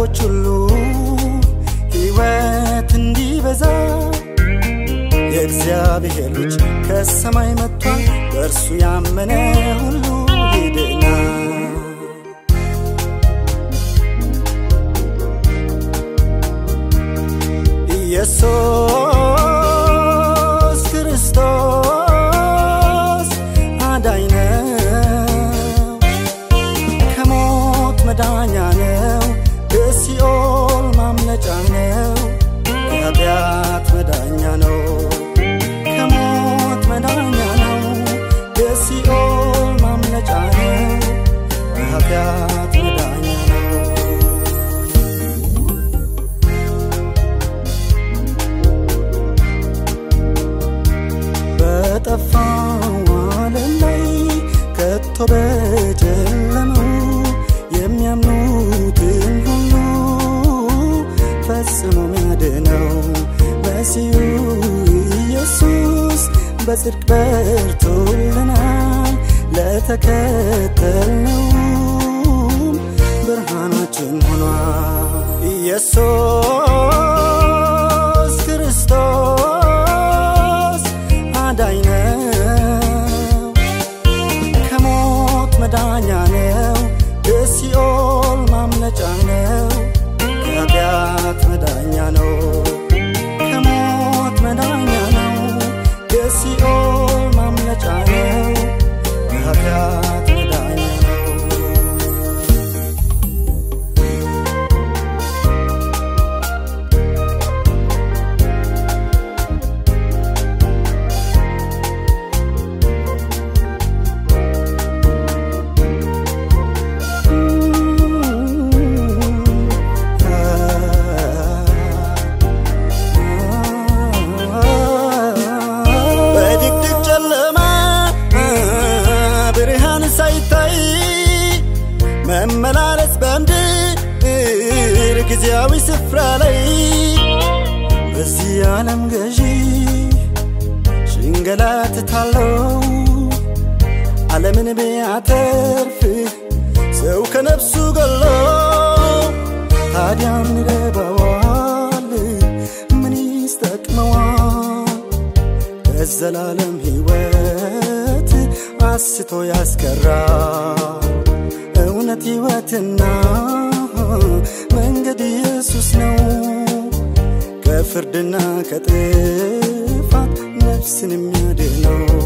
ለሰዎች ሁሉ ሕይወት እንዲበዛ የእግዚአብሔር ልጅ ከሰማይ መጥቷል። በእርሱ ያመነ ሁሉ ይድናል። ኢየሱስ ክርስቶስ አዳኝ ነው፣ ከሞት መዳኛ ነው፣ ከሲኦል ማምለጫ ነው፣ ከኃጢአት መዳኛ ነው፣ ከሞት መዳኛ ነው፣ ከሲኦል ማምለጫ ነው፣ ከኃጢአት መዳኛ ነው። በጠፋው ዓለም ላይ ከቶ በጨለመው የሚያምኑትን ሁሉ ፈጽሞ ሚያድነው መሲሁ ኢየሱስ በጽድቅ በርቶልናል። ለተከተልነውም ብርሃናችን ሆኗል። ኢየሱስ ክርስቶስ አዳኝ ነው፣ ከሞት መዳኛ ነው፣ ከሲኦል ማምለጫ ነው፣ ከኃጢአት መዳኛ ነው፣ ከሞት መዳኛ ነው፣ ከሲኦል ማምለጫ ነው፣ ከኃጢአት መዳኛ ነው። በድቅድቅ ጨለማ ብርሃን ሳይታይ መመላለስ በምድር ጊዜያዊ ስፍራ ላይ በዚህ ዓለም ገዢ ሽንገላትታለው ዓለምን ቢያተርፍ ሰው ከነፍሱ ገሎ ታዲያ ምን ይረባዋል? ምን ይስጠቅመዋል? ከዘላለም ሕይወት አስቶ ያስቀራ እውነት ሕይወትና መንገድ ኢየሱስ ነው። ከፍርድና ከጥፋት ነፍስን የሚያድነው